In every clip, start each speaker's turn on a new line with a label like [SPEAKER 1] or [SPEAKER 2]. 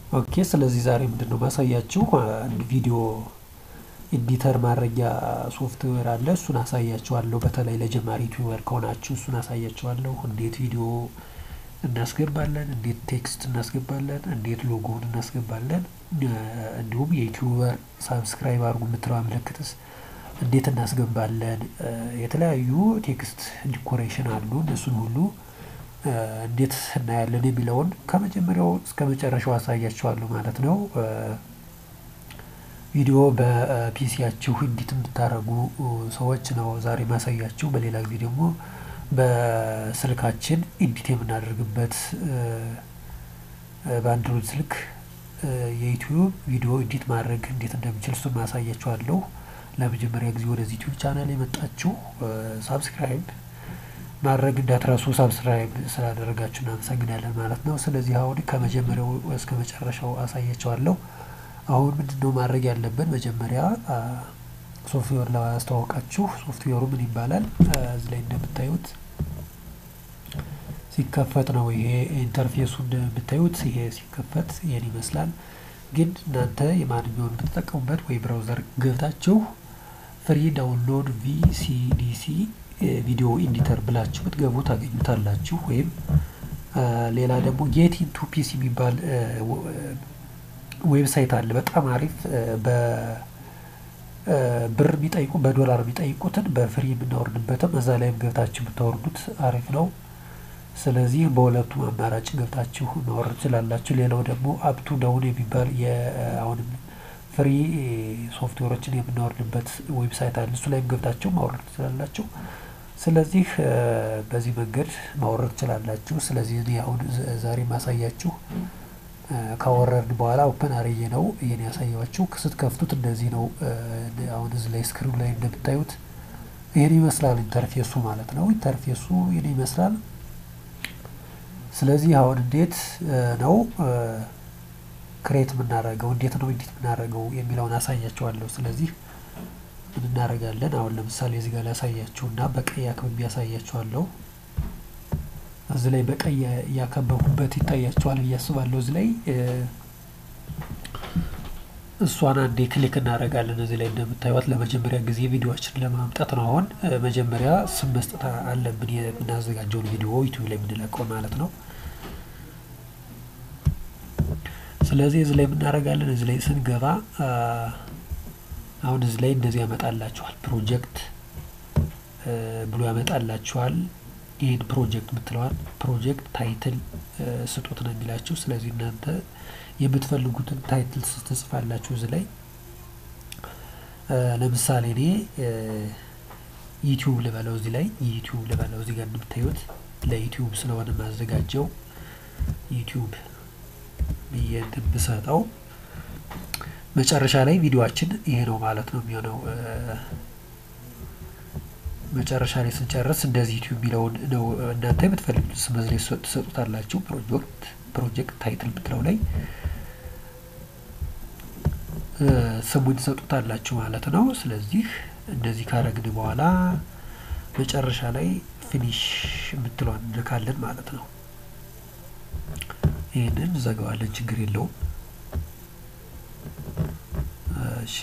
[SPEAKER 1] ኦኬ ስለዚህ ዛሬ ምንድን ነው ማሳያችሁ አንድ ቪዲዮ ኤዲተር ማድረጊያ ሶፍትዌር አለ እሱን አሳያችኋለሁ። በተለይ ለጀማሪ ዩቲዩበር ከሆናችሁ እሱን አሳያችኋለሁ። እንዴት ቪዲዮ እናስገባለን፣ እንዴት ቴክስት እናስገባለን፣ እንዴት ሎጎውን እናስገባለን፣ እንዲሁም የዩቲዩበር ሳብስክራይብ አድርጉ የምትለዋ ምልክትስ እንዴት እናስገባለን፣ የተለያዩ ቴክስት ዲኮሬሽን አሉ እነሱን ሁሉ እንዴት እናያለን የሚለውን ከመጀመሪያው እስከ መጨረሻው አሳያችኋለሁ ማለት ነው። ቪዲዮ በፒሲያችሁ ኤዲት የምታደርጉ ሰዎች ነው ዛሬ ማሳያችሁ። በሌላ ጊዜ ደግሞ በስልካችን ኤዲት የምናደርግበት በአንድሮይድ ስልክ የዩቲዩብ ቪዲዮ ኤዲት ማድረግ እንዴት እንደምችል እሱን ማሳያችኋለሁ። ለመጀመሪያ ጊዜ ወደዚህ ዩቲዩብ ቻናል የመጣችሁ ሳብስክራይብ ማድረግ እንዳትረሱ። ሳብስክራይብ ስላደረጋችሁ እናመሰግናለን ማለት ነው። ስለዚህ አሁን ከመጀመሪያው እስከ መጨረሻው አሳያቸዋለሁ። አሁን ምንድነው ማድረግ ያለብን? መጀመሪያ ሶፍትዌር ለማስተዋወቃችሁ ሶፍትዌሩ ምን ይባላል? እዚህ ላይ እንደምታዩት ሲከፈት ነው ይሄ ኢንተርፌሱ እንደምታዩት ይሄ ሲከፈት ይሄን ይመስላል። ግን እናንተ የማንኛውን ብትጠቀሙበት ወይ ብራውዘር ገብታችሁ ፍሪ ዳውንሎድ ቪሲዲሲ ቪዲዮ ኤዲተር ብላችሁ ብትገቡ ታገኙታላችሁ። ወይም ሌላ ደግሞ ጌት ኢንቱ ፒሲ የሚባል ዌብሳይት አለ። በጣም አሪፍ በብር የሚጠይቁ በዶላር የሚጠይቁትን በፍሪ የምናወርድበትም እዛ ላይም ገብታችሁ የምታወርዱት አሪፍ ነው። ስለዚህ በሁለቱም አማራጭ ገብታችሁ ማውረድ ትችላላችሁ። ሌላው ደግሞ አፕቱ ዳውን የሚባል አሁንም ፍሪ ሶፍትዌሮችን የምናወርድበት ዌብሳይት አለ። እሱ ላይም ገብታችሁ ማውረድ ትችላላችሁ። ስለዚህ በዚህ መንገድ ማውረድ ትችላላችሁ። ስለዚህ እኔ አሁን ዛሬ ማሳያችሁ ካወረድን በኋላ ኦፐን አርዬ ነው ይሄን ያሳያችሁ። ስትከፍቱት እንደዚህ ነው። አሁን እዚህ ላይ ስክሪኑ ላይ እንደምታዩት ይሄን ይመስላል ኢንተርፌሱ ማለት ነው። ኢንተርፌሱ ይሄን ይመስላል። ስለዚህ አሁን እንዴት ነው ክሬት የምናደርገው እንዴት ነው ኤዲት የምናደርገው የሚለውን አሳያችኋለሁ። ስለዚህ ምን እናደርጋለን? አሁን ለምሳሌ እዚህ ጋር ላሳያችሁ እና በቀይ አክብቤ ያሳያችኋለሁ። እዚህ ላይ በቀይ ያከበብኩበት ይታያችኋል ብዬ አስባለሁ። እዚህ ላይ እሷን አንዴ ክሊክ እናደርጋለን። እዚህ ላይ እንደምታዩት ለመጀመሪያ ጊዜ ቪዲዮዎችን ለማምጣት ነው። አሁን መጀመሪያ ስም መስጠት አለብን፣ የምናዘጋጀውን ቪዲዮ ዩቲዩብ ላይ የምንለቀው ማለት ነው። ስለዚህ እዚህ ላይ የምናደርጋለን። እዚህ ላይ ስንገባ አሁን እዚህ ላይ እንደዚህ ያመጣላችኋል። ፕሮጀክት ብሎ ያመጣላችኋል። ይህን ፕሮጀክት የምትለዋል ፕሮጀክት ታይትል ስጡት ነው የሚላችሁ። ስለዚህ እናንተ የምትፈልጉትን ታይትል ትጽፋላችሁ እዚህ ላይ ለምሳሌ እኔ ዩቲዩብ ልበለው እዚህ ላይ ዩቲዩብ ልበለው እዚህ ጋር እንደምታዩት ለዩቲዩብ ስለሆነ ማዘጋጀው ዩቲዩብ ብዬ እንትን ብሰጠው መጨረሻ ላይ ቪዲዮአችን ይሄ ነው ማለት ነው የሚሆነው። መጨረሻ ላይ ስንጨርስ እንደዚህ ዩቲዩብ የሚለውን ነው እናንተ የምትፈልጉት ስም ላይ ትሰጡታላችሁ። ፕሮጀክት ፕሮጀክት ታይትል ብትለው ላይ ስሙን ትሰጡታላችሁ ማለት ነው። ስለዚህ እንደዚህ ካረግን በኋላ መጨረሻ ላይ ፊኒሽ የምትለዋን እንልካለን ማለት ነው። ይህንን እንዘጋዋለን፣ ችግር የለውም። እሺ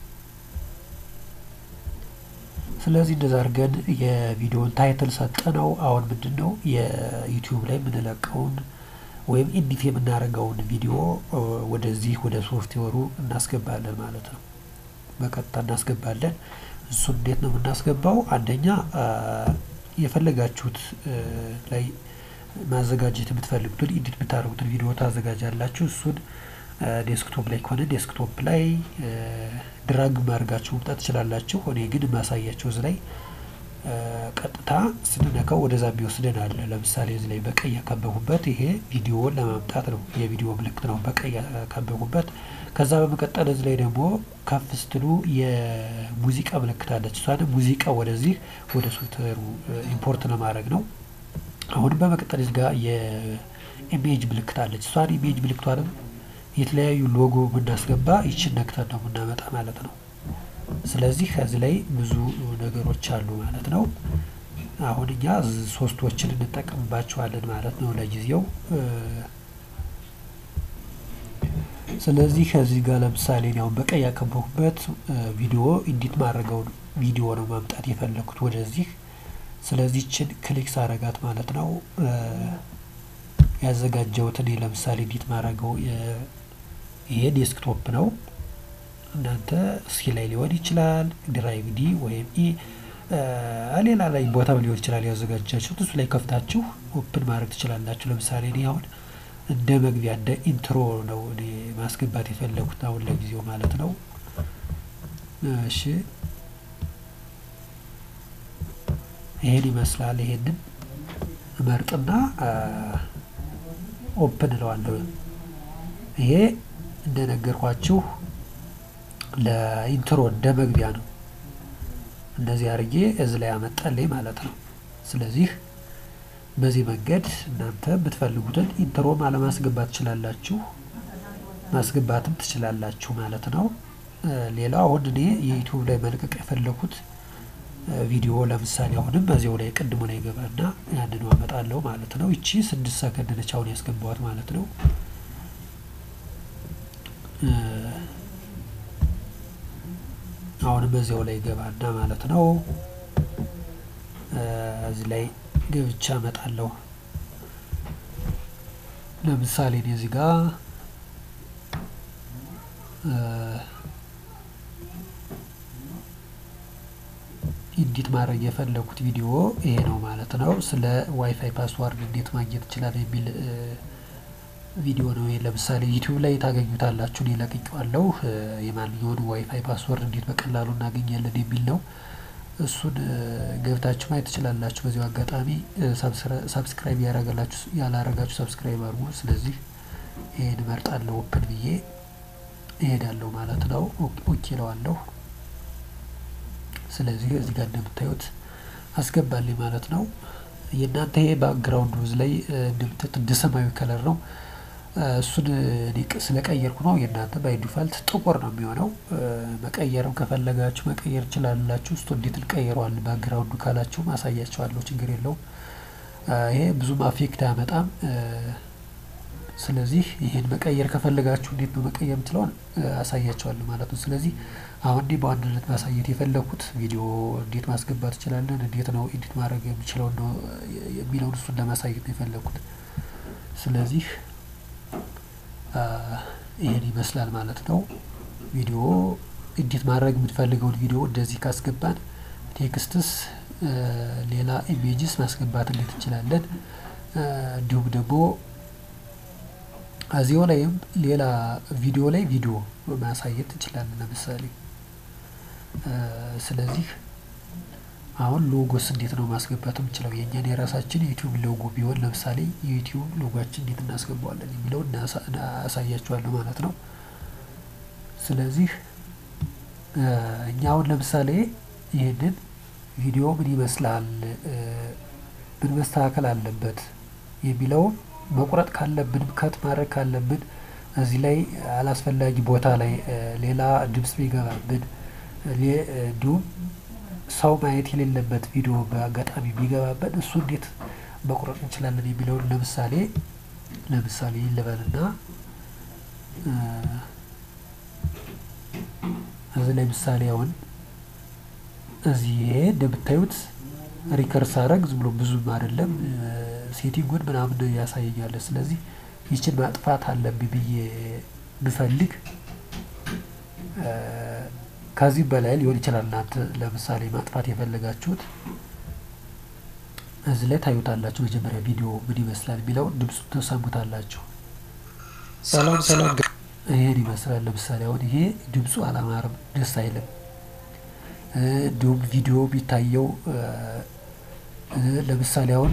[SPEAKER 1] ስለዚህ እንደዛ አድርገን የቪዲዮን ታይትል ሰጠነው። አሁን ምንድን ነው የዩቲዩብ ላይ የምንለቀውን ወይም ኤዲት የምናደርገውን ቪዲዮ ወደዚህ ወደ ሶፍትዌሩ እናስገባለን ማለት ነው። በቀጥታ እናስገባለን። እሱ እንዴት ነው የምናስገባው? አንደኛ የፈለጋችሁት ላይ ማዘጋጀት የምትፈልጉትን ኤዲት የምታደርጉትን ቪዲዮ ታዘጋጃላችሁ። እሱን ዴስክቶፕ ላይ ከሆነ ዴስክቶፕ ላይ ድራግ ማድረጋችሁ መምጣት ትችላላችሁ። እኔ ግን ማሳያቸው እዚህ ላይ ቀጥታ ስንነካው ወደዛ የሚወስደን አለ። ለምሳሌ እዚህ ላይ በቀይ ያከበቡበት ይሄ ቪዲዮን ለማምጣት ነው፣ የቪዲዮ ምልክት ነው በቀይ ያከበቡበት። ከዛ በመቀጠል እዚህ ላይ ደግሞ ከፍ ስትሉ የሙዚቃ ምልክት አለች። እሷን ሙዚቃ ወደዚህ ወደ ሶፍትዌሩ ኢምፖርት ለማድረግ ነው። አሁንም በመቀጠል እዚህ ጋር የኢሜጅ ምልክት አለች። እሷን ኢሜጅ ምልክቷንም የተለያዩ ሎጎ ብናስገባ ይችን ነክተን ነው የምናመጣ ማለት ነው። ስለዚህ ከዚህ ላይ ብዙ ነገሮች አሉ ማለት ነው። አሁን እኛ ሶስቶችን እንጠቀምባቸዋለን ማለት ነው ለጊዜው። ስለዚህ ከዚህ ጋር ለምሳሌ እኔ አሁን በቀይ ያከበኩበት ቪዲዮ ኢዲት ማድረገውን ቪዲዮ ነው ማምጣት የፈለኩት ወደዚህ። ስለዚህ ችን ክሊክ ሳረጋት ማለት ነው ያዘጋጀሁትን ለምሳሌ ኢዲት ማድረገው ይሄ ዴስክቶፕ ነው። እናንተ እስኪ ላይ ሊሆን ይችላል ድራይቭ ዲ ወይም ኢ ሌላ ላይ ቦታም ሊሆን ይችላል ያዘጋጃችሁት እሱ ላይ ከፍታችሁ ኦፕን ማድረግ ትችላላችሁ። ለምሳሌ እኔ አሁን እንደ መግቢያ እንደ ኢንትሮ ነው እኔ ማስገባት የፈለጉት አሁን ለጊዜው ማለት ነው። እሺ ይሄን ይመስላል። ይሄንን እመርጥና ኦፕን እለዋለሁ። ይሄ እንደነገርኳችሁ ለኢንትሮ እንደ መግቢያ ነው። እንደዚህ አድርጌ እዚ ላይ አመጣልኝ ማለት ነው። ስለዚህ በዚህ መንገድ እናንተ የምትፈልጉትን ኢንትሮም አለማስገባት ትችላላችሁ፣ ማስገባትም ትችላላችሁ ማለት ነው። ሌላው አሁን እኔ የዩቲዩብ ላይ መልቀቅ የፈለኩት ቪዲዮ ለምሳሌ አሁንም በዚያው ላይ ቅድሙ ላይ ገባና ያንኑ አመጣለሁ ማለት ነው። ይቺ ስድስት ሰከንድ ነች አሁን ያስገባዋት ማለት ነው። አሁንም በዚያው ላይ ገባና ማለት ነው እዚህ ላይ ገብቻ አመጣለሁ። ለምሳሌ እኔ እዚህ ጋር ኢዲት ማድረግ የፈለጉት ቪዲዮ ይሄ ነው ማለት ነው። ስለ ዋይፋይ ፓስዋርድ እንዴት ማግኘት ይችላል የሚል ቪዲዮ ነው። ይሄ ለምሳሌ ዩቲዩብ ላይ ታገኙታላችሁ። እኔ ለቅቄዋለሁ። የማንኛውን ዋይፋይ ፓስወርድ እንዴት በቀላሉ እናገኛለን የሚል ነው። እሱን ገብታችሁ ማየት ትችላላችሁ። በዚሁ አጋጣሚ ሳብስክራይብ ያላረጋችሁ ሳብስክራይብ አድርጉ። ስለዚህ ይሄን እመርጣለሁ። ኦፕን ብዬ እሄዳለሁ ማለት ነው። ኦኬ እለዋለሁ። ስለዚህ እዚህ ጋር እንደምታዩት አስገባልኝ ማለት ነው። የእናንተ ይሄ ባክግራውንድ ውዝ ላይ እንደምታዩት እንደ ሰማያዊ ከለር ነው። እሱን እኔ ስለቀየርኩ ነው። የእናንተ ባይ ዲፋልት ጥቁር ነው የሚሆነው። መቀየርም ከፈለጋችሁ መቀየር ትችላላችሁ። እስቶ እንዴት እንቀይረዋለን ባክግራውንዱ ካላችሁ ማሳያችኋለሁ። ችግር የለውም። ይሄ ብዙም አፌክት አያመጣም። ስለዚህ ይሄን መቀየር ከፈለጋችሁ እንዴት ነው መቀየር የምችለውን አሳያችኋለሁ ማለት ነው። ስለዚህ አሁን እኔ በዋናነት ማሳየት የፈለኩት ቪዲዮ እንዴት ማስገባት እንችላለን፣ እንዴት ነው ኤዲት ማድረግ የምችለው ነው የሚለውን እሱን ለማሳየት ነው የፈለኩት። ስለዚህ ይሄን ይመስላል ማለት ነው። ቪዲዮ ኤዲት ማድረግ የምንፈልገውን ቪዲዮ እንደዚህ ካስገባን ቴክስትስ፣ ሌላ ኢሜጅስ ማስገባት እንዴት እንችላለን እንዲሁም ደግሞ እዚሁ ላይም ሌላ ቪዲዮ ላይ ቪዲዮ ማሳየት እንችላለን። ለምሳሌ ስለዚህ አሁን ሎጎስ እንዴት ነው ማስገባት የምንችለው? የእኛን የራሳችን የዩቲዩብ ሎጎ ቢሆን ለምሳሌ የዩቲዩብ ሎጓችን እንዴት እናስገባዋለን የሚለውን አሳያችኋለሁ ማለት ነው። ስለዚህ እኛ አሁን ለምሳሌ ይህንን ቪዲዮ ምን ይመስላል፣ ምን መስተካከል አለበት የሚለውን መቁረጥ ካለብን ከት ማድረግ ካለብን እዚህ ላይ አላስፈላጊ ቦታ ላይ ሌላ ድምጽ ቢገባብን እንዲሁም ሰው ማየት የሌለበት ቪዲዮ በአጋጣሚ ቢገባብን እሱ እንዴት መቁረጥ እንችላለን የሚለውን ለምሳሌ ለምሳሌ ልበልና እዚህ ላይ ምሳሌ አሁን እዚህ ይሄ እንደምታዩት ሪከርስ አረግ ዝም ብሎ ብዙም አይደለም ሴቲንጉን ምናምን ያሳየኛል። ስለዚህ ይችን ማጥፋት አለብኝ ብዬ ብፈልግ ከዚህ በላይ ሊሆን ይችላል። እናንተ ለምሳሌ ማጥፋት የፈለጋችሁት እዚህ ላይ ታዩታላችሁ። መጀመሪያ ቪዲዮ ምን ይመስላል የሚለውን ድምፁ ተሰሙታላችሁ።
[SPEAKER 2] ሰላም ሰላም።
[SPEAKER 1] ይሄን ይመስላል። ለምሳሌ አሁን ይሄ ድምፁ አላማርም፣ ደስ አይልም። እንዲሁም ቪዲዮ የሚታየው ለምሳሌ አሁን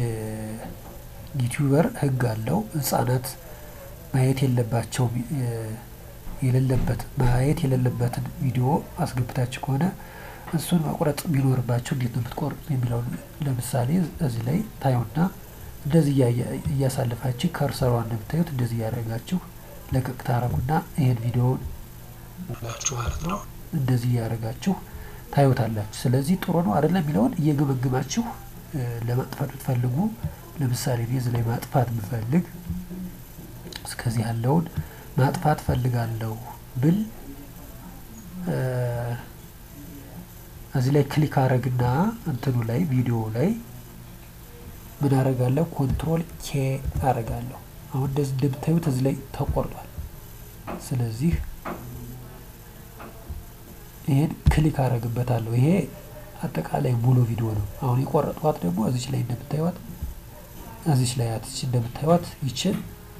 [SPEAKER 1] የዩቲዩበር ሕግ አለው ህጻናት ማየት የለባቸው የሌለበት ማየት የሌለበትን ቪዲዮ አስገብታችሁ ከሆነ እሱን መቁረጥ ቢኖርባቸው እንዴት ነው የምትቆርጡት የሚለውን ለምሳሌ እዚህ ላይ ታዩና እንደዚህ እያሳልፋችሁ ከርሰሯን እንደምታዩት እንደዚህ እያደረጋችሁ ለቀቅ ታረጉና ይሄን ቪዲዮውን
[SPEAKER 2] ማለት ነው
[SPEAKER 1] እንደዚህ እያደረጋችሁ ታዩታላችሁ። ስለዚህ ጥሩ ነው አይደለም የሚለውን እየገመግማችሁ ለማጥፋት ብትፈልጉ ለምሳሌ እኔ እዚህ ላይ ማጥፋት ብፈልግ እስከዚህ ያለውን ማጥፋት ፈልጋለሁ ብል እዚህ ላይ ክሊክ አረግና እንትኑ ላይ ቪዲዮ ላይ ምን አረጋለሁ? ኮንትሮል ኬ አረጋለሁ። አሁን እንደዚህ እንደምታዩት እዚህ ላይ ተቆርጧል። ስለዚህ ይሄን ክሊክ አረግበታለሁ። ይሄ አጠቃላይ ሙሉ ቪዲዮ ነው። አሁን የቆረጧት ደግሞ እዚች ላይ እንደምታዩት እዚች ላይ አትች እንደምታዩት ይችን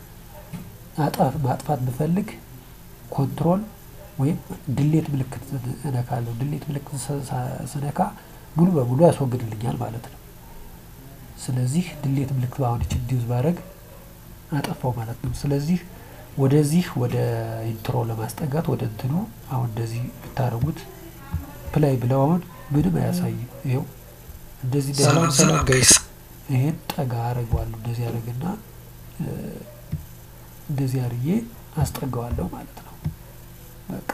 [SPEAKER 1] ማጥፋት ብፈልግ ኮንትሮል ወይም ድሌት ምልክት እነካለሁ። ድሌት ምልክት ስነካ ሙሉ በሙሉ ያስወግድልኛል ማለት ነው። ስለዚህ ድሌት ምልክት አሁን ይችን ዲዩዝ ባረግ አጠፋው ማለት ነው። ስለዚህ ወደዚህ ወደ ኢንትሮ ለማስጠጋት ወደ እንትኑ አሁን እንደዚህ ብታደርጉት ፕላይ ብለው አሁን ምንም አያሳይም። ይኸው እንደዚህ
[SPEAKER 2] ሰላም ሰላም ጋይስ
[SPEAKER 1] ይሄን ጠጋ አረገዋለሁ። እንደዚህ አረግና እንደዚህ አርዬ አስጠጋዋለሁ ማለት ነው። በቃ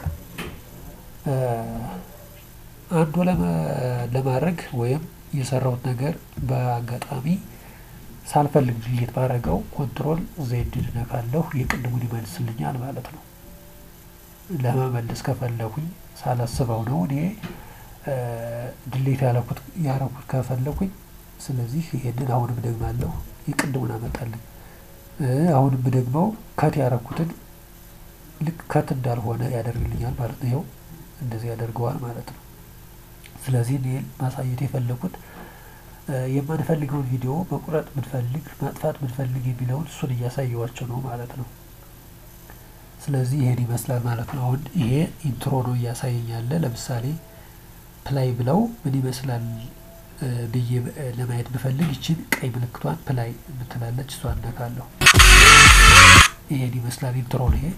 [SPEAKER 1] አንዱ ለማድረግ ወይም የሰራሁት ነገር በአጋጣሚ ሳልፈልግ ድሌት ባረገው ኮንትሮል ዜድ ነካለሁ የቅድሙን ይመልስልኛል ማለት ነው። ለመመለስ ከፈለኩኝ ሳላስበው ነው እኔ ድሌት ያረኩት ያረኩት ከፈለኩኝ ስለዚህ ይሄንን አሁንም ደግማለሁ የቅድሙን አመጣልኝ። አሁንም ደግመው ከት ያረኩትን ልክ ከት እንዳልሆነ ያደርግልኛል ማለት ነው። ይኸው እንደዚህ ያደርገዋል ማለት ነው። ስለዚህ እኔ ማሳየት የፈለኩት የማንፈልገውን ቪዲዮ መቁረጥ ብንፈልግ ማጥፋት ብንፈልግ የሚለውን እሱን እያሳየዋቸው ነው ማለት ነው። ስለዚህ ይሄን ይመስላል ማለት ነው። አሁን ይሄ ኢንትሮ ነው እያሳየኝ ያለ። ለምሳሌ ፕላይ ብለው ምን ይመስላል ብዬ ለማየት ብፈልግ ይችን ቀይ ምልክቷን ፕላይ የምትላለች እሷን እነካለሁ። ይሄን ይመስላል ኢንትሮ ነው ይሄ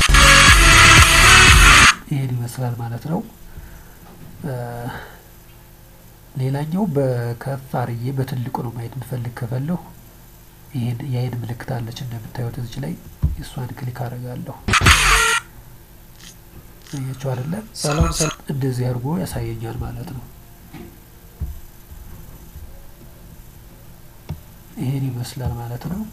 [SPEAKER 1] ይሄን ይመስላል ማለት ነው። ሌላኛው በከፍ አርዬ በትልቁ ነው ማየት የምፈልግ ከፈለሁ ይሄን የአይን ምልክት አለች እንደምታዩት እዚች ላይ እሷን ክሊክ አደርጋለሁ። አያችሁ አይደለ?
[SPEAKER 2] ሰላም ሰላም
[SPEAKER 1] እንደዚህ አድርጎ ያሳየኛል ማለት ነው። ይሄን ይመስላል ማለት ነው።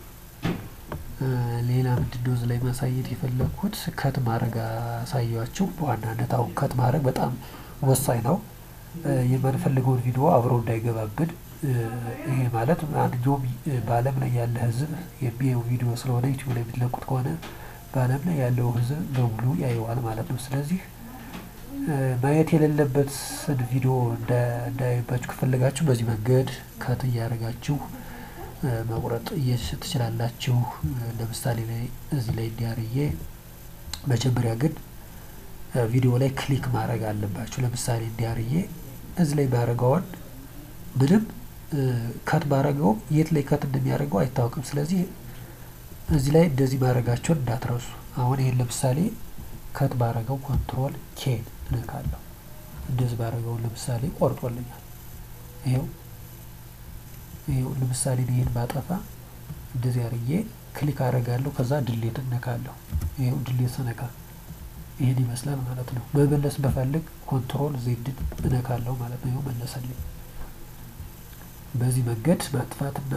[SPEAKER 1] ሌላ ምንድን ነው እዚህ ላይ ማሳየት የፈለግኩት ከት ማድረግ አሳያችሁ። በዋናነት አሁን ከት ማድረግ በጣም ወሳኝ ነው። የማንፈልገውን ቪዲዮ አብሮ እንዳይገባብን። ይሄ ማለት ማንኛውም በዓለም ላይ ያለ ሕዝብ የሚያየው ቪዲዮ ስለሆነ ዩቲዩብ ላይ የሚለቁት ከሆነ በዓለም ላይ ያለው ሕዝብ በሙሉ ያየዋል ማለት ነው። ስለዚህ ማየት የሌለበትን ቪዲዮ እንዳያዩባችሁ ከፈለጋችሁ በዚህ መንገድ ከት እያደረጋችሁ መቁረጥ ትችላላችሁ። ለምሳሌ ላይ እዚህ ላይ እንዲያርዬ መጀመሪያ ግን ቪዲዮ ላይ ክሊክ ማድረግ አለባችሁ። ለምሳሌ እንዲያርዬ እዚህ ላይ ባረገውን ምንም ከት ባረገው የት ላይ ከት እንደሚያደርገው አይታወቅም። ስለዚህ እዚህ ላይ እንደዚህ ማድረጋቸውን እንዳትረሱ። አሁን ይሄን ለምሳሌ ከት ባረገው ኮንትሮል ኬን እነካለሁ። እንደዚህ ባረገውን ለምሳሌ ቆርጦልኛል። ይኸው ይኸው ለምሳሌ ይሄን ባጠፋ እንደዚህ አርዬ ክሊክ አረጋለሁ። ከዛ ድሌት እነካለሁ። ይኸው ድሌት ስነካ ይሄን ይመስላል ማለት ነው። መመለስ በፈልግ ኮንትሮል ዜድን እነካለሁ ማለት ነው። ይኸው መለሰልኝ። በዚህ መንገድ ማጥፋትና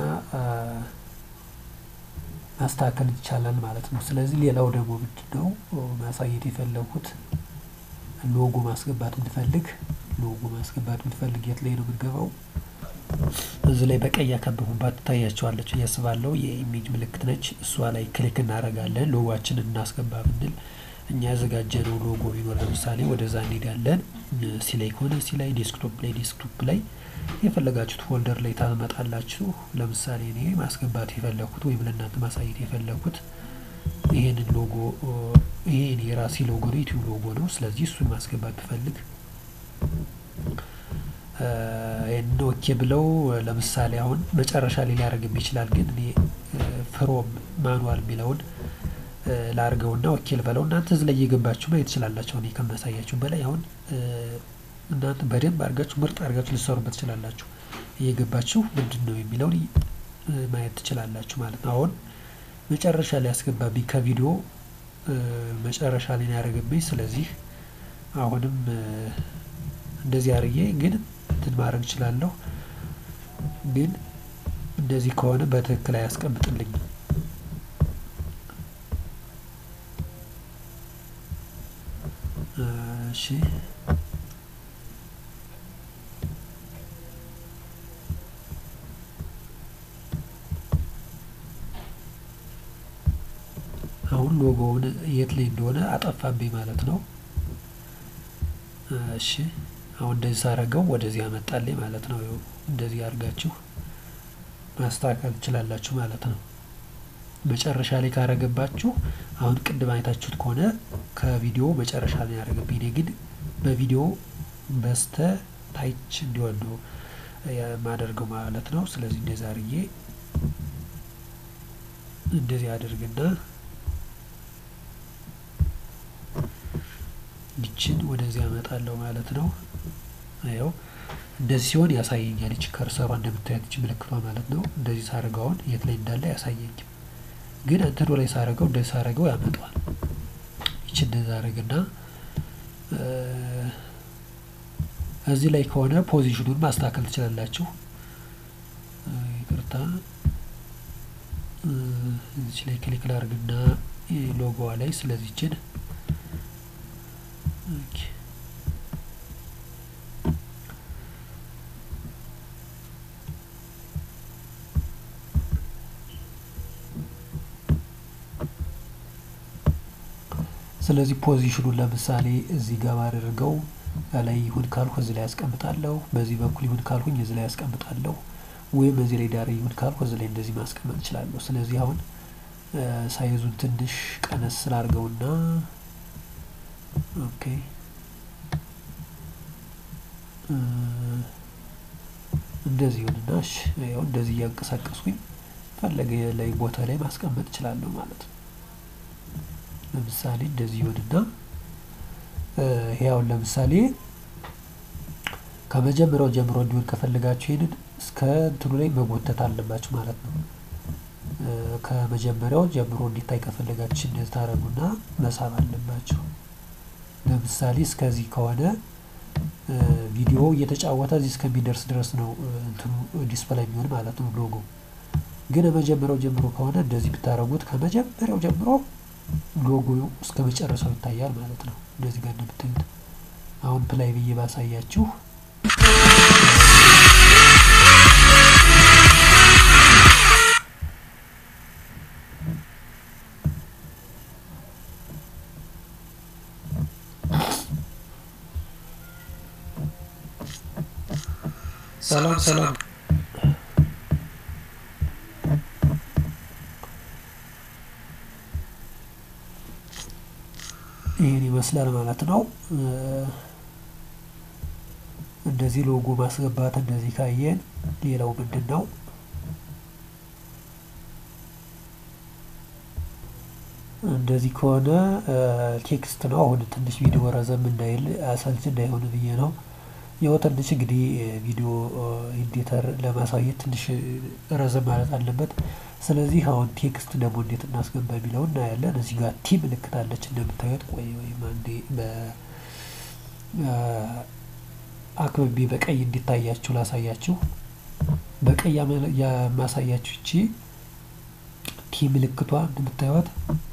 [SPEAKER 1] ማስተካከል ይቻላል ማለት ነው። ስለዚህ ሌላው ደግሞ ምንድን ነው ማሳየት የፈለጉት ሎጎ ማስገባት ብንፈልግ ሎጎ ማስገባት ብንፈልግ የት ላይ ነው የምንገባው? እዚህ ላይ በቀይ ያከበቡባት ትታያቸዋለች እያስባለው የኢሜጅ ምልክት ነች። እሷ ላይ ክሊክ እናደርጋለን። ሎጓችንን እናስገባ ብንል እኛ ያዘጋጀነው ሎጎ ቢኖር ለምሳሌ ወደዛ እንሄዳለን። ሲ ላይ ከሆነ ሲ ላይ፣ ዴስክቶፕ ላይ ዴስክቶፕ ላይ የፈለጋችሁት ፎልደር ላይ ታመጣላችሁ። ለምሳሌ እኔ ማስገባት የፈለኩት ወይም ለእናንተ ማሳየት የፈለኩት ይሄንን ሎጎ ይሄን የራሴ ሎጎ ነው፣ ዩቲዩብ ሎጎ ነው። ስለዚህ እሱን ማስገባት ብፈልግ ይህን ኦኬ ብለው ለምሳሌ አሁን መጨረሻ ላይ ሊያደርግም ይችላል። ግን እኔ ፍሮም ማኑዋል የሚለውን ላርገውና ኦኬ ልበለው። እናንተ እዚህ ላይ እየገባችሁ ማየት ትችላላችሁ። እኔ ከማሳያችሁ በላይ አሁን እናንተ በደንብ አድርጋችሁ ምርጥ አድርጋችሁ ልትሰሩበት ትችላላችሁ። እየገባችሁ ምንድን ነው የሚለውን ማየት ትችላላችሁ ማለት ነው። አሁን መጨረሻ ላይ ያስገባብኝ ከቪዲዮ መጨረሻ ላይ ያደረገብኝ። ስለዚህ አሁንም እንደዚህ አርዬ ግን እንትን ማድረግ እችላለሁ። ግን እንደዚህ ከሆነ በትክክል አያስቀምጥልኝም። እሺ አሁን ሎጎውን የት ላይ እንደሆነ አጠፋብኝ ማለት ነው። እሺ አሁን እንደዚህ ሳረገው ወደዚህ ያመጣልኝ ማለት ነው። እንደዚህ አድርጋችሁ ማስተካከል ትችላላችሁ ማለት ነው። መጨረሻ ላይ ካረገባችሁ አሁን ቅድም አይታችሁት ከሆነ ከቪዲዮ መጨረሻ ላይ ያደረገብኝ፣ እኔ ግን በቪዲዮ በስተ ታች እንዲሆን ነው የማደርገው ማለት ነው። ስለዚህ እንደዚህ አድርጌ እንደዚህ አድርግና ይችን ወደዚህ ያመጣለሁ ማለት ነው። ያው እንደዚህ ሲሆን ያሳየኛል። ይች ከርሰሯ እንደምታያት ይች ምልክቷ ማለት ነው። እንደዚህ ሳረገውን የት ላይ እንዳለ ያሳየኝም፣ ግን እንትኑ ላይ ሳረገው እንደዚህ ሳረገው ያመጣዋል። ይች እንደዚህ አረግና እዚህ ላይ ከሆነ ፖዚሽኑን ማስተካከል ትችላላችሁ። ይቅርታ እዚች ላይ ክሊክ ላርግና ሎጎዋ ላይ ስለዚችን ስለዚህ ፖዚሽኑን ለምሳሌ እዚህ ጋር ባደርገው ላይ ይሁን ካልሁ እዚህ ላይ ያስቀምጣለሁ። በዚህ በኩል ይሁን ካልሁኝ እዚህ ላይ ያስቀምጣለሁ። ወይም እዚህ ላይ ዳር ይሁን ካልሁ እዚህ ላይ እንደዚህ ማስቀመጥ እችላለሁ። ስለዚህ አሁን ሳይዙን ትንሽ ቀነስ ስላርገውና ኦኬ እንደዚህ ይሁንና እሺ፣ ያው እንደዚህ እያንቀሳቀስኩኝ ፈለገ ላይ ቦታ ላይ ማስቀመጥ እችላለሁ ማለት ነው። ለምሳሌ እንደዚህ ይሁንና ይሄ አሁን ለምሳሌ ከመጀመሪያው ጀምሮ እንዲሆን ከፈለጋችሁ ይሄንን እስከ እንትኑ ላይ መጎተት አለባችሁ ማለት ነው። ከመጀመሪያው ጀምሮ እንዲታይ ከፈለጋችሁ እንደዚህ ታረጉና መሳብ አለባችሁ። ለምሳሌ እስከዚህ ከሆነ ቪዲዮ እየተጫወተ እዚህ እስከሚደርስ ድረስ ነው እንትኑ ዲስፕላይ የሚሆን ማለት ነው ሎጎ። ግን ከመጀመሪያው ጀምሮ ከሆነ እንደዚህ ብታረጉት ከመጀመሪያው ጀምሮ ሎጎ እስከ መጨረሻው ይታያል ማለት ነው። እንደዚህ ጋር እንደምታዩት አሁን ፕላይ ብዬ ባሳያችሁ
[SPEAKER 2] ሰላም ሰላም
[SPEAKER 1] ይህን ይመስላል ማለት ነው። እንደዚህ ሎጎ ማስገባት እንደዚህ ካየን፣ ሌላው ምንድን ነው? እንደዚህ ከሆነ ቴክስት ነው። አሁን ትንሽ ቪዲዮ ረዘም እንዳይል አሰልች እንዳይሆን ብዬ ነው። ያው ትንሽ እንግዲህ ቪዲዮ ኤዲተር ለማሳየት ትንሽ ረዘም ማለት አለበት። ስለዚህ አሁን ቴክስት ደግሞ እንዴት እናስገባ የሚለው እናያለን። እዚህ ጋር ቲ ምልክት አለች እንደምታዩት። ቆይ ወይም አንዴ አክብቤ በቀይ እንዲታያችሁ ላሳያችሁ። በቀይ የማሳያችሁ እቺ ቲ ምልክቷ እንደምታዩት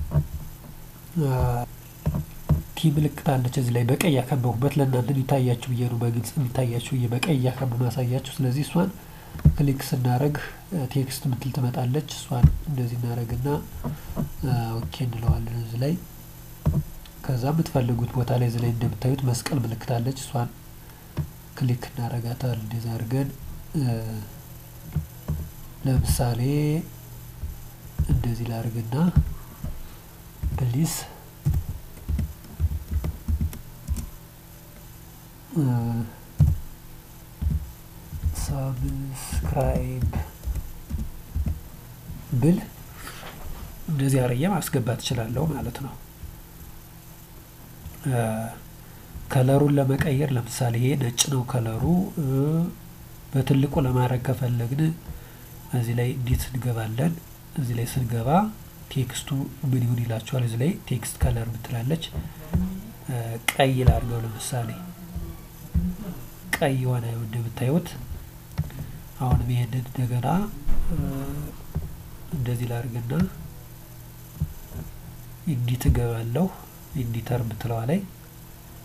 [SPEAKER 1] ቲ ምልክት አለች እዚህ ላይ በቀይ ያከበቡበት ለእናንተ የሚታያችሁ ብዬ ነው፣ በግልጽ የሚታያችሁ ብዬ በቀይ እያከበቡ ማሳያችሁ። ስለዚህ እሷን ክሊክ ስናደረግ ቴክስት ምትል ትመጣለች። እሷን እንደዚህ እናደረግና ኦኬ እንለዋለን እዚህ ላይ። ከዛ የምትፈልጉት ቦታ ላይ እዚህ ላይ እንደምታዩት መስቀል ምልክት አለች። እሷን ክሊክ እናደረጋታል። እንደዚህ አድርገን ለምሳሌ እንደዚህ ላድርግና ፕሊስ ሳብስክራይብ ብል እንደዚህ አርዬ ማስገባት እችላለሁ ማለት ነው። ከለሩን ለመቀየር ለምሳሌ ይሄ ነጭ ነው ከለሩ። በትልቁ ለማድረግ ከፈለግን እዚህ ላይ እንዴት እንገባለን? እዚህ ላይ ስንገባ ቴክስቱ ምን ይሁን ይላችኋል። እዚህ ላይ ቴክስት ከለር ምትላለች። ቀይ ላድርገው ለምሳሌ ቀይ የሆነ እንደምታዩት አሁንም ይሄንን እንደገና እንደዚህ ላድርግና ኢዲት እገባለሁ። ኢዲተር የምትለዋ ላይ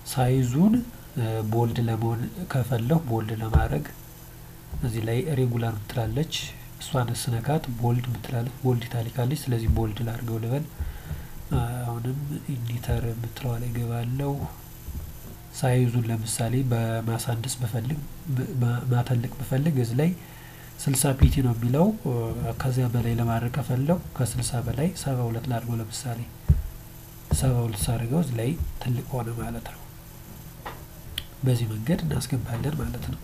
[SPEAKER 1] ሳይዙን ቦልድ ለመሆን ከፈለሁ ቦልድ ለማድረግ እዚህ ላይ ሬጉላር ምትላለች እሷን ስነካት ቦልድ ምትላለች ቦልድ ይታሊካለች። ስለዚህ ቦልድ ላድርገው ልበል። አሁንም ኢዲተር የምትለዋ ላይ ገባለው። ሳይዙን ለምሳሌ በማሳንደስ ብፈልግ ማተልቅ ብፈልግ እዚህ ላይ ስልሳ ፒቲ ነው የሚለው። ከዚያ በላይ ለማድረግ ከፈለው ከስልሳ በላይ ሰባ ሁለት ላድርገው ለምሳሌ ሰባ ሁለት ሳድርገው እዚህ ላይ ትልቅ ሆነ ማለት ነው። በዚህ መንገድ እናስገባለን ማለት ነው።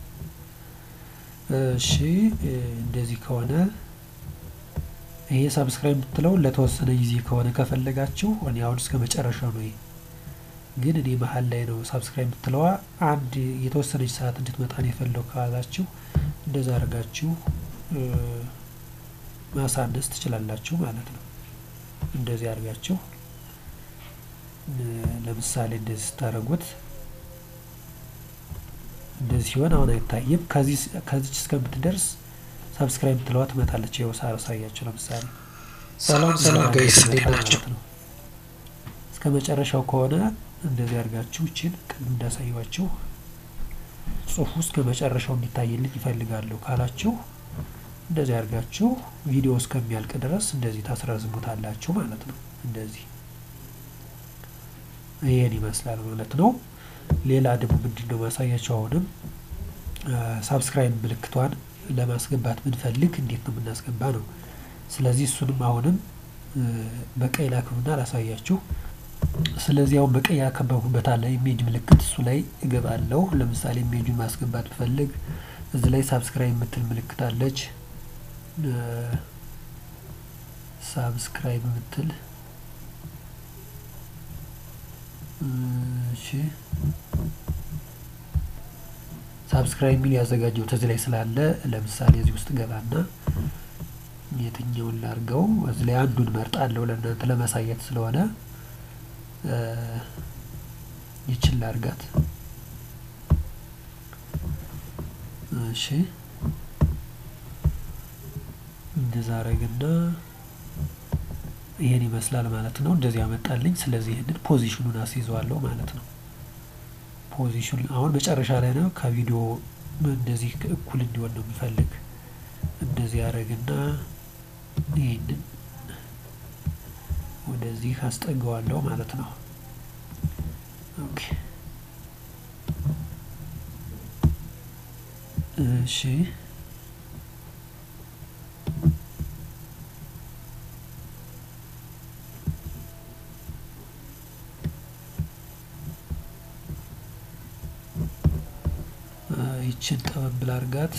[SPEAKER 1] እሺ እንደዚህ ከሆነ ይሄ ሳብስክራይብ የምትለው ለተወሰነ ጊዜ ከሆነ ከፈለጋችሁ እኔ አሁን እስከ መጨረሻው ነው። ግን እኔ መሀል ላይ ነው ሳብስክራይብ የምትለዋ አንድ የተወሰነች ሰዓት እንድትመጣ ነው የፈለው ካላችሁ እንደዛ አድርጋችሁ ማሳነስ ትችላላችሁ ማለት ነው። እንደዚህ አድርጋችሁ ለምሳሌ እንደዚህ ስታደርጉት እንደዚህ ሲሆን አሁን አይታይም። ከዚች እስከምትደርስ ሰብስክራይብ ትለዋ ትመጣለች። ይኸው ሳሳያችሁ ለምሳሌ
[SPEAKER 2] ሰላም ሰላም ጋይስ እንዴት ናቸው?
[SPEAKER 1] እስከ መጨረሻው ከሆነ እንደዚህ አድርጋችሁ ይችን ቅድም እንዳሳየኋችሁ ጽሁፉ እስከ መጨረሻው እንዲታይልኝ ይፈልጋለሁ ካላችሁ እንደዚህ አድርጋችሁ ቪዲዮ እስከሚያልቅ ድረስ እንደዚህ ታስረዝሙታላችሁ ማለት ነው። እንደዚህ ይሄን ይመስላል ማለት ነው። ሌላ ደግሞ ምንድን ነው ማሳያቸው? አሁንም ሳብስክራይብ ምልክቷን ለማስገባት ብንፈልግ እንዴት ነው የምናስገባ ነው። ስለዚህ እሱንም አሁንም በቀይ ላክብና ላሳያችሁ። ስለዚህ አሁን በቀይ ያከበብኩበት አለ ኢሜጅ ምልክት፣ እሱ ላይ እገባለሁ። ለምሳሌ ኢሜጁን ማስገባት ብፈልግ እዚህ ላይ ሳብስክራይብ የምትል ምልክት አለች። ሳብስክራይብ የምትል እሺ ሳብስክራይብ የሚል ያዘጋጀው እዚህ ላይ ስላለ ለምሳሌ እዚህ ውስጥ ገባና የትኛውን ላርገው እዚህ ላይ አንዱን መርጣለሁ ለእናንተ ለማሳየት ስለሆነ ይችን ላርጋት። እሺ እንደዛ አረግና ይሄን ይመስላል ማለት ነው። እንደዚህ ያመጣልኝ። ስለዚህ ይህንን ፖዚሽኑን አስይዘዋለሁ ማለት ነው። ፖዚሽን አሁን መጨረሻ ላይ ነው። ከቪዲዮ እንደዚህ እኩል እንዲሆን ነው የሚፈልግ። እንደዚህ ያደረግና ይህንን ወደዚህ አስጠገዋለሁ ማለት ነው። ኦኬ እሺ ይችን ጠበብ ላርጋት።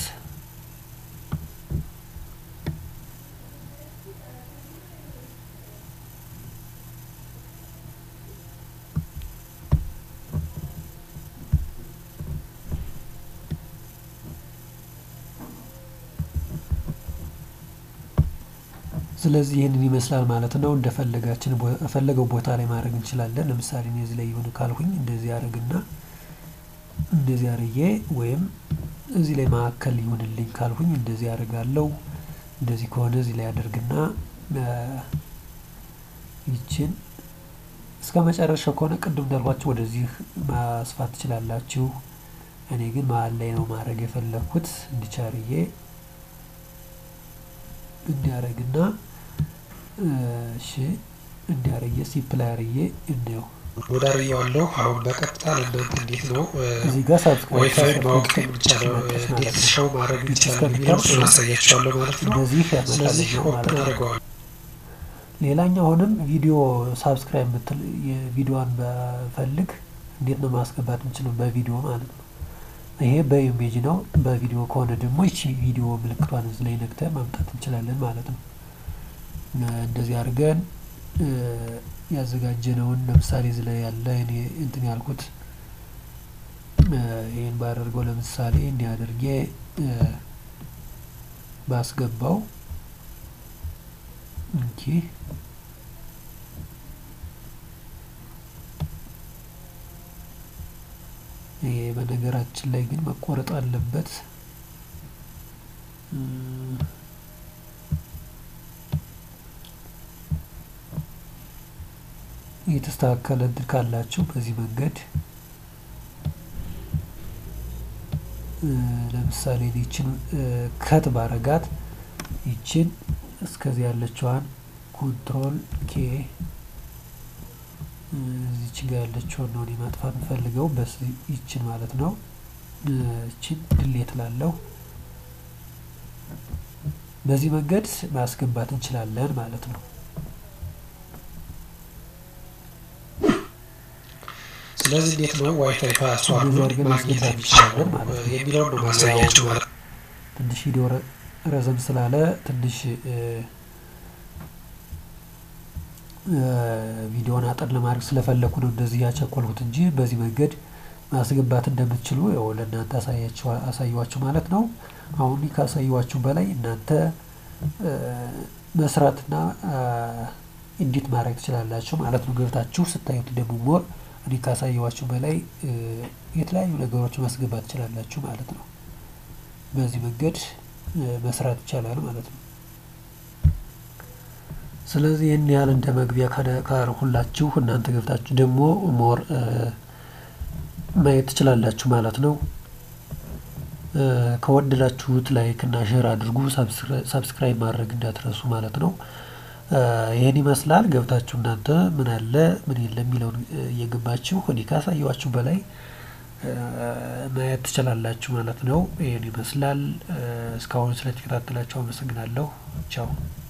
[SPEAKER 1] ስለዚህ ይህንን ይመስላል ማለት ነው። እንደፈለጋችን ፈለገው ቦታ ላይ ማድረግ እንችላለን። ለምሳሌ እኔ እዚህ ላይ ይሁን ካልሁኝ እንደዚህ ያደርግና እንደዚህ አርዬ ወይም እዚህ ላይ ማዕከል ይሁንልኝ ካልሁኝ እንደዚህ ያደርጋለሁ። እንደዚህ ከሆነ እዚህ ላይ ያደርግና ይችን እስከ መጨረሻው ከሆነ ቅድም እንዳልኳችሁ ወደዚህ ማስፋት ትችላላችሁ። እኔ ግን መሀል ላይ ነው ማድረግ የፈለግኩት እንዲቻርዬ እንዲያደርግና እሺ እንዲያርዬ ሲፕላይ አርዬ እንየው
[SPEAKER 2] ወደ አርያዋለሁ። አሁን በቀጥታ ለእናንተ እንዴት ነው
[SPEAKER 1] እዚህ ጋር
[SPEAKER 2] ዋይፋይ ማወቅ የሚቻለው እንዴት ሰው ማድረግ ይቻላል የሚለው እሱን አሳያችኋለሁ ማለት ነው።
[SPEAKER 1] እንደዚህ
[SPEAKER 2] ስለዚህ
[SPEAKER 1] ያመጣልኛል
[SPEAKER 2] ኦፕን
[SPEAKER 1] ማለት ነው።
[SPEAKER 2] አድርገዋል።
[SPEAKER 1] ሌላኛው አሁንም ቪዲዮ ሳብስክራይብ የምትል የቪዲዮዋን በፈልግ እንዴት ነው ማስገባት የምችለው? በቪዲዮ ማለት ነው። ይሄ በኢሜጅ ነው። በቪዲዮ ከሆነ ደግሞ ይቺ ቪዲዮ ምልክቷን እዚህ ላይ ነክተን ማምጣት እንችላለን ማለት ነው። እንደዚህ አድርገን ያዘጋጀነውን ለምሳሌ እዚህ ላይ ያለ እኔ እንትን ያልኩት ይህን ባደርገው ለምሳሌ እንዲህ አድርጌ ባስገባው እንኪ ይሄ በነገራችን ላይ ግን መቆረጥ አለበት። የተስተካከለ እንትን ካላችሁ በዚህ መንገድ ለምሳሌ ይችን ከት ባረጋት ይችን እስከዚህ ያለችዋን ኮንትሮል ኬ እዚች ጋ ያለችውን ነው እኔ ማጥፋት የምፈልገው በስ ይችን ማለት ነው። ይችን ድሌት ላለሁ በዚህ መንገድ ማስገባት እንችላለን ማለት ነው።
[SPEAKER 2] ስለዚህ እንዴት ነው ዋይፋይ ፓስዋርድ
[SPEAKER 1] አድርገን
[SPEAKER 2] ማግኘት
[SPEAKER 1] ማስገባት
[SPEAKER 2] የሚቻለው
[SPEAKER 1] እንችላለን ማለት ነው።
[SPEAKER 2] የሚለውን ነው ማሳያቸው ማለት ነው።
[SPEAKER 1] ትንሽ ቪዲዮ ረዘም ስላለ ትንሽ ቪዲዮን አጠር ለማድረግ ስለፈለኩ ነው እንደዚህ ያቸኮልኩት እንጂ በዚህ መንገድ ማስገባት እንደምትችሉ ያው ለእናንተ አሳየዋችሁ ማለት ነው። አሁን ካሳየዋችሁ በላይ እናንተ መስራትና ኢዲት ማድረግ ትችላላችሁ ማለት ነው። ገብታችሁ ስታዩት ደግሞ ሞር እኔ ካሳየዋችሁ በላይ የተለያዩ ነገሮች ማስገባት ትችላላችሁ ማለት ነው። በዚህ መንገድ መስራት ይቻላል ማለት ነው። ስለዚህ ይህን ያህል እንደ መግቢያ ካረኩላችሁ እናንተ ገብታችሁ ደግሞ ሞር ማየት ትችላላችሁ ማለት ነው። ከወደዳችሁት ላይክ እና ሼር አድርጉ፣ ሳብስክራይብ ማድረግ እንዳትረሱ ማለት ነው። ይህን ይመስላል። ገብታችሁ እናንተ ምን አለ ምን የለም የሚለውን እየገባችሁ እኔ ካሳየዋችሁ በላይ ማየት ትችላላችሁ ማለት ነው። ይህን ይመስላል። እስካሁን ስለተከታተላችሁ አመሰግናለሁ። ቻው